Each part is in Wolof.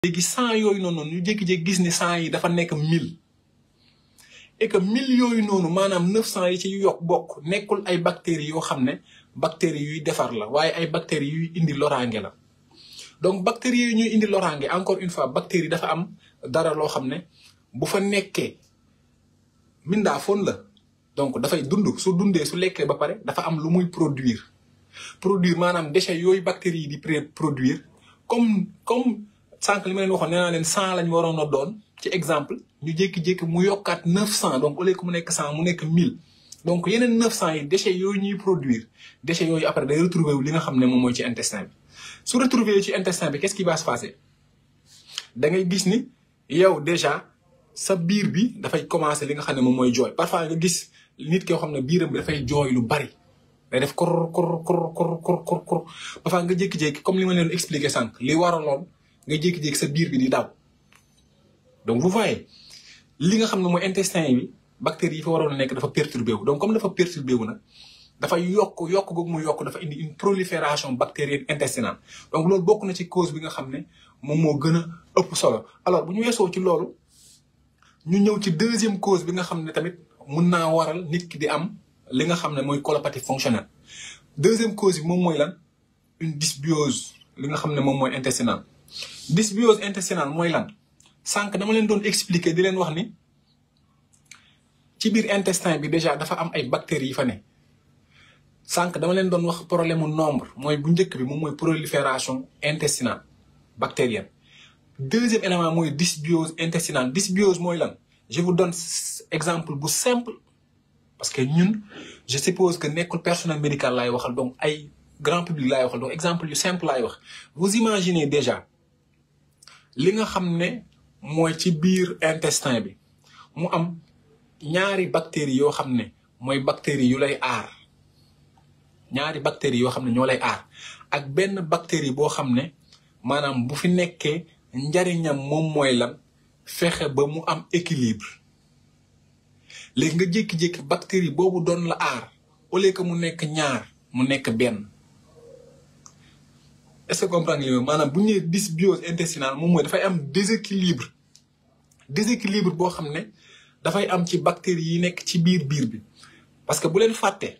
léegi cent yooyu noonu ñu jékki-jékki gis ni cent yi dafa nekk mille et que mille yooyu noonu maanaam neuf cent yi ci yokk bokk nekkul ay bactéries yoo xam ne bactéries yuy defar la waaye ay bactéries yuy indi loraange la donc bactéries yooyu ñuy indi loraange encore une fois bactéries dafa am dara loo xam ne bu fa nekkee mindaa foon la donc dafay dund su dundee su lekkee ba pare dafa am lu muy produire produire maanaam déchets yooyu bactéries yi di produire comme comme sànq li ma leen waxoon nee naa leen cent lañ waroon a doon ci exemple ñu jékki-jékki mu yokkaat neuf cent donc au lieu que mu nekk cent mu nekk mille donc yeneen neuf cent yi déchets yooyu ñuy produire déchets yooyu après day retrouver wu li nga xam ne moom mooy ci intestin bi su retrouver ci intestin bi qu'est-ce qui va se passer da ngay gis ni yow déjà sa biir bi dafay commencer li nga xam ne moom mooy jooy parfois nga gis nit koo xam ne biiram bi dafay jooy lu bari day def kor kor kor kor kor kor kor parfois nga jékki-jékki comme li ma leen expliqué sànq li waraloon nga jékki-jékki sa biir bi di daw donc vous voyez li nga xam ne mooy intestin bi bactéries yi fa waroon a nekk dafa perturbé wu donc comme dafa perturbé wu nag dafa yokk yokk googu mu yokk dafa indi une prolifération bactérienne intestinale donc loolu bokk na ci cause bi nga xam ne moom moo gën a ëpp solo alors bu ñu weesoo ci loolu ñu ñëw ci deuxième cause bi nga xam ne tamit mun naa waral nit ki di am li nga xam ne mooy colopathie fonctionnelle deuxième cause bi moom mooy lan une dysbiose li nga xam ne moom mooy intestinale dysbiose intestinale mooy lan sànq dama leen doon expliquer di leen wax ni ci biir intestin bi déjà dafa am ay bactéries yi fa ne sànq dama leen doon wax problème mu nombre mooy bu njëkk bi moom mooy prolifération intestinale bactérienne deuxième élément mooy dysbiose intestinale dysbiose mooy lan je vous donne exemple bu simple parce que ñun je suppose que nekkul personnel médical laay waxal donc ay grand public laay waxal donc exemple yu simple laay wax vous imaginez déjà li nga xam ne mooy ci biir intestin bi mu am ñaari bactéries yoo xam ne mooy bactéries yu lay aar ñaari bactéries yoo xam ne ñoo lay aar ak benn bactérie boo xam ne maanaam bu fi nekkee njariñam moom mooy lan fexe ba mu am équilibre léegi nga jékki-jékki bactérie boobu doon la aar au lieu que mu nekk ñaar mu nekk benn est-ce que comprendre li maanaam bu ñu nee dysbiose intestinale moom mooy dafay am déséquilibre déséquilibre boo xam ne dafay am ci bactéries yi nekk ci biir biir bi parce que bu leen fàtte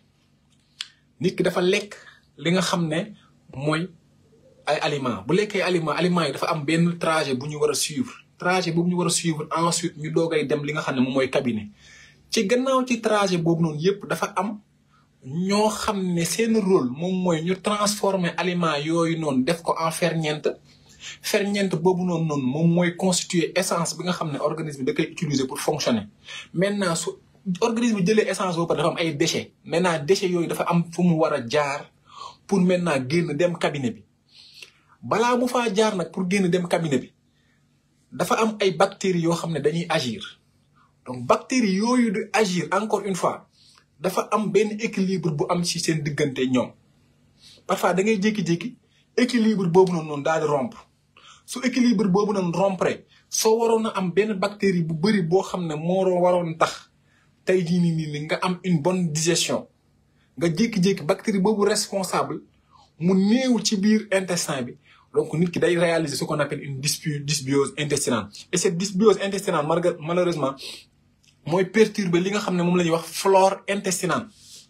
nit ki dafa lekk li nga xam ne mooy ay aliments bu lekkee aliments aliments yi dafa am benn trajet bu ñu war a suivre trajet boobu ñu war a suivre ensuite ñu doogay dem li nga xam ne moom mooy cabinet ci gannaaw ci trajet boobu noonu yépp dafa am ñoo xam ne seen rôle moom mooy ñu transformer aliments yooyu noonu def ko en ferñeent ferñeent boobu noonu noonu moom mooy constituer essence bi nga xam ne organisme da koy utiliser pour fonctionner maintenant su organisme bi jëlee essence boobu dafa am ay déchets maintenant déchets yooyu dafa am fu mu war a jaar pour maintenant génn dem cabinet bi balaa mu faa jaar nag pour génn dem cabinet bi dafa am ay bactéries yoo xam ne dañuy agir donc bactéries yooyu di agir encore une fois dafa am benn équilibre bu am ci seen diggante ñoom parfois da ngay jékki-jékki équilibre boobu noonu noonu daal di rompre su équilibre boobu noonu rompre soo waroon a am benn bactérie bu bëri boo xam ne moo waroon tax tey jii nii nii nga am une bonne digestion nga jékki-jékki bactérie boobu responsable mu néew ci biir intestin bi donc nit ki day réaliser ce qu'on appelle une dysbiose intestinale et cette dysbiose intestinale malheureusement mooy perturber li nga xam ne moom la ñuy wax flore intestinale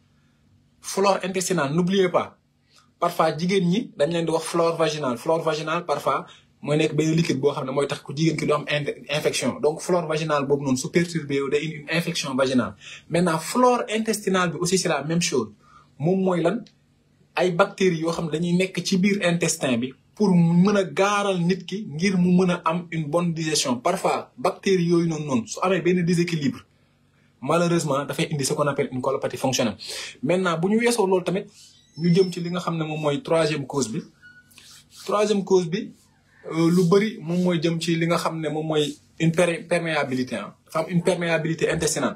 flore intestinale n'oubliez pas parfois jigéen ñi dañ leen di wax flore vaginale flore vaginale parfois mooy nekk benn liquide boo xam ne mooy tax ku jigéen ki du am infection donc flore vaginale boobu noonu su perturbé wu day indi une infection vaginale maintenant flore intestinale bi aussi c'est la même chose moom mooy lan ay bactéries yoo xam ne dañuy nekk ci biir intestin bi pour mën a gaaral nit ki ngir mu mën a am une bonne digestion parfois bactéries yooyu noonu noonu su amee benn déséquilibre malheureusement dafay indi ce qu'on appelle une colopathie fonctionnelle maintenant bu ñu weesoo loolu tamit ñu jëm ci li nga xam ne moom mooy troisième cause bi troisième cause bi lu bëri moom mooy jëm ci li nga xam ne moom mooy une perméabilité ah dafa am une perméabilité intestinale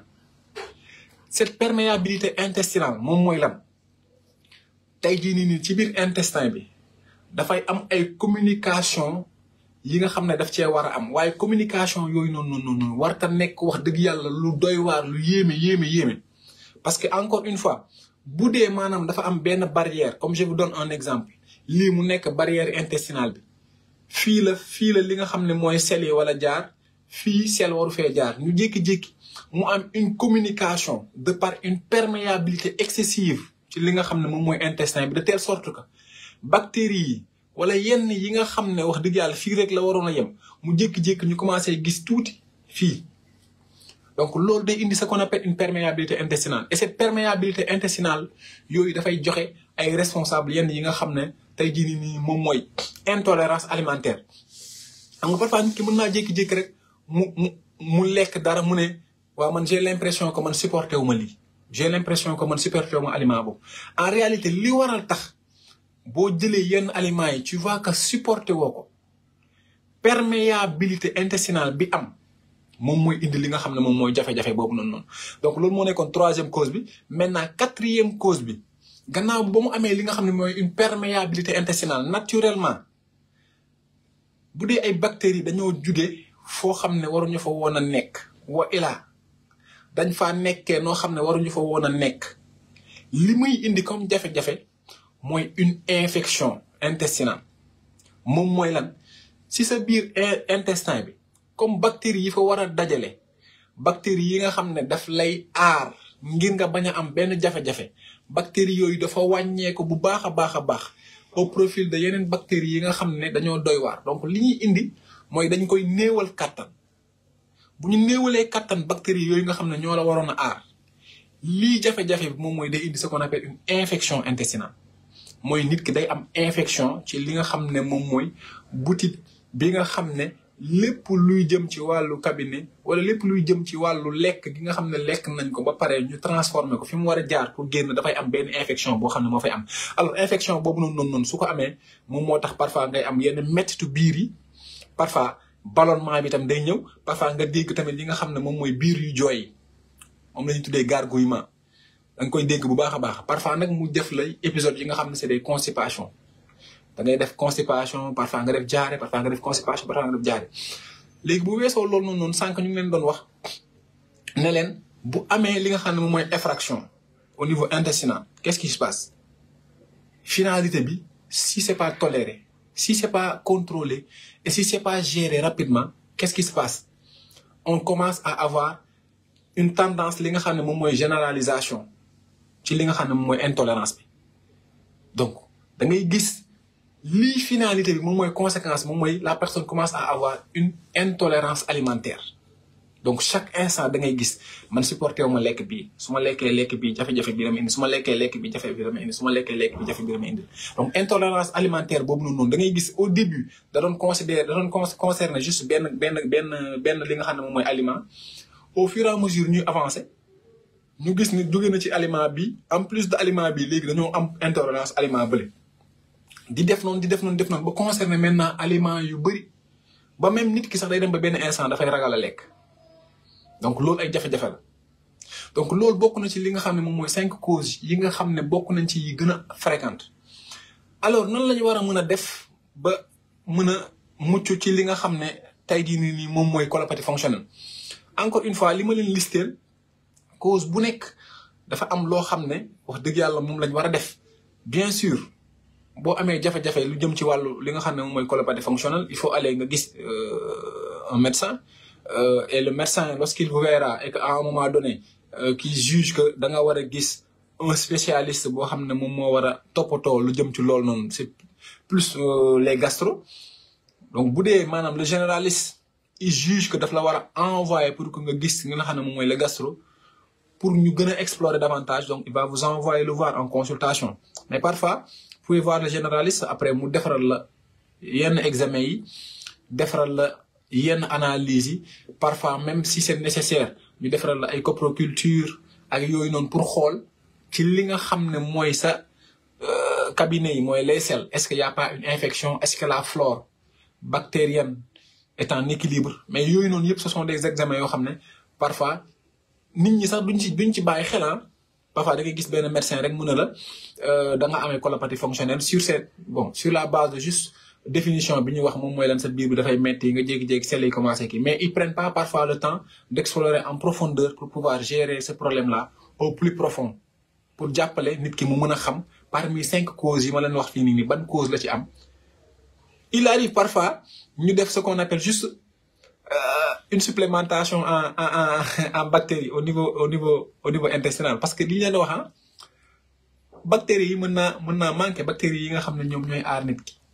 cette perméabilité intestinale moom mooy lan tey jii nii nii ci biir intestin bi dafay am ay communication yi nga xam ne daf cee war a am waaye communication yooyu noonu noonu noonu warta nekk wax dëgg yàlla lu doy waar lu yéeme yéeme yéeme parce que encore une fois bu dee maanaam dafa am benn barrière comme je vous donne un exemple lii mu nekk barrière intestinale bi fii la fii la li nga xam ne mooy sel yi wala jaar fii sel waru fee jaar ñu jékki-jékki mu am une communication de par une perméabilité excessive ci li nga xam ne moom mooy intestin bi de telle sorte que bactéries yi wala yenn yi nga xam ne wax dëgg yàlla fii rek la waroon a yem mu jékki-jékki ñu commencé gis tuuti fii donc loolu day indi ce qu'on appelle une perméabilité intestinale et cette perméabilité intestinale yooyu dafay joxe ay responsables yenn yi nga xam ne tey jii nii nii moom mooy intolérance alimentaire xam nga parfois nit ki mën naa jékki-jékki rek mu mu mu lekk dara mu ne waaw man j'ai l'impression que man supporté wu ma lii j'ai l'impression que man supporté wu ma aliment boobu en réalité li waral tax boo jëlee yenn aliments yi tu vois que supporté woo ko perméabilité intestinale bi am moom mooy indi li nga xam ne moom mooy jafe-jafe boobu noonu noonu donc loolu moo nekkoon troisième cause bi maintenant quatrième cause bi gannaaw ba mu amee li nga xam ne mooy une perméabilité intestinale naturellement bu dee ay bactéries dañoo juge foo xam ne waruñu fa woon a nekk wa ilaa dañ faa nekkee noo xam ne waruñu fa woon a nekk li muy indi comme jafe-jafe mooy une infection intestinale moom mooy lan si sa biir intestin bi comme bactéries yi fa war a dajale bactéries yi nga xam ne daf lay aar ngir nga bañ a am benn jafe-jafe bactéries yooyu dafa wàññeeku bu baax a baax a baax au profil de yeneen bactéries yi nga xam ne dañoo doy waar donc li ñuy indi mooy dañ koy néewal kàttan bu ñu néewalee kàttan bactéries yooyu nga xam ne ñoo la waroon a aar lii jafe-jafe bi moom mooy day indi ce qu'on appelle une infection intestinale mooy nit ki day am infection ci li nga xam ne moom mooy butit bi nga xam ne lépp luy jëm ci wàllu cabinet wala lépp luy jëm ci wàllu lekk gi nga xam ne lekk nañ ko ba pare ñu transformer ko fi mu war a jaar pour génn dafay am benn infection boo xam ne moo fay am alors infection boobu noonu noonu noonu su ko amee moom moo tax parfois ngay am yenn mettitu biir yi parfois ballonnement bi tam day ñëw parfois nga dégg tamit li nga xam ne moom mooy biir yu jooy yi moom la ñuy tuddee gargouillement da nga koy dégg bu baax a baax parfois nag mu def lay épisode yi nga xam ne c'est des constipations da ngay def constipation parfois nga def jaare parfois nga def constipation parfois nga def jaare léegi bu weesoo loolu noonu noonu sànq ñu ngi leen doon wax ne leen bu amee li nga xam ne moom mooy effraction au niveau intestinal qu'est-ce qui se passe finalité bi si c'est pas toléré si c'est pas contrôlé et si c'est pas géré rapidement qu'est-ce qui se passe on commence à avoir une tendance li nga xam ne moom mooy généralisation ci li nga xam ne moom mooy intolérance bi donc da ngay gis lii finalité bi moom mooy conséquence moom mooy la personne commence à avoir une intolérance alimentaire donc chaque instant da ngay gis man supporté wu ma lekk bii su ma lekkee lekk bii jafe-jafe bi dama indi su ma lekkee lekk bi jafe bi dama indi su ma lekkee lekk bi jafe bi dama indi donc intolérance alimentaire boobu noonu noonu da ngay gis au début da doon considérer da doon concerner juste benn benn benn benn li nga xam ne moom mooy aliment au fur et à mesure ñuy avancer ñu gis ni jóge na ci aliment bi en plus de aliment bi léegi dañoo am intolérance aliment bële di def noonu di def noonu def noonu ba concerner maintenant aliment yu bëri ba même nit ki sax day dem ba benn instant dafay ragal a lekk donc loolu ay jafe-jafe la donc loolu bokk na ci li nga xam ne moom mooy cinq causes yi nga xam ne bokk nañ ci yi gën a fréquente alors nan la ñu war a mën a def ba mën a mucc ci li nga xam ne tey jii nii nii moom mooy colopathie fonctionnelle encore une fois li ma leen listeel cause bu nekk dafa am loo xam ne wax dëgg yàlla moom lañ war a def bien sûr boo amee jafe-jafe lu jëm ci wàllu li nga xam ne moom mooy colopathie fonctionnelle il faut aller nga gis un médecin Euh, et le médecin lorsqu'il vous verra et qu'à un moment donné euh, qu'il juge que da nga war a gis un spécialiste boo xam ne moom moo war a toppatoo lu jëm ci loolu noonu c'est plus euh, les gastro donc bu dee maanaam le généraliste il juge que daf la war a envoyer pour que nga gis nga xam ne moom mooy le gastro pour ñu gën a explorer davantage donc il va vous envoyer le voir en consultation mais parfois vous pouvez voir le généraliste après mu defaral la yenn examen yi defaral la yenn analyse yi parfois même si c'est nécessaire ñu defaral la ay coproculture ak yooyu noonu pour xool ci li nga xam ne mooy sa cabinet yi mooy les selles est-ce qu'il y a pas une infection est-ce que la flore bactérienne est en équilibre mais yooyu noonu yëpp ce sont des examens yoo xam ne parfois nit ñi sax duñ ci duñ ci bàyyi xel parfois da ngay gis benn médecin rek mën na la da nga amee colopathie fonctionnelle sur cette bon sur la base de juste définition bi ñuy wax moom mooy lan sa biir bi dafay metti nga jékki-jékki sel yi commencé kii mais ils prennent pas parfois le temps d'explorer en profondeur pour pouvoir gérer ce problème là au plus profond pour jàppale nit ki mu mën a xam parmi cinq causes yi ma leen wax fii nii nii ban cause la ci am il arrive parfois ñu def ce qu'on appelle juste euh, une supplémentation en en en en bactéries au niveau au niveau au niveau intestinal parce que li ñu leen wax ah bactéries yi mën naa mën naa manqué bactéries yi nga xam ne ñoom ñooy aar nit ki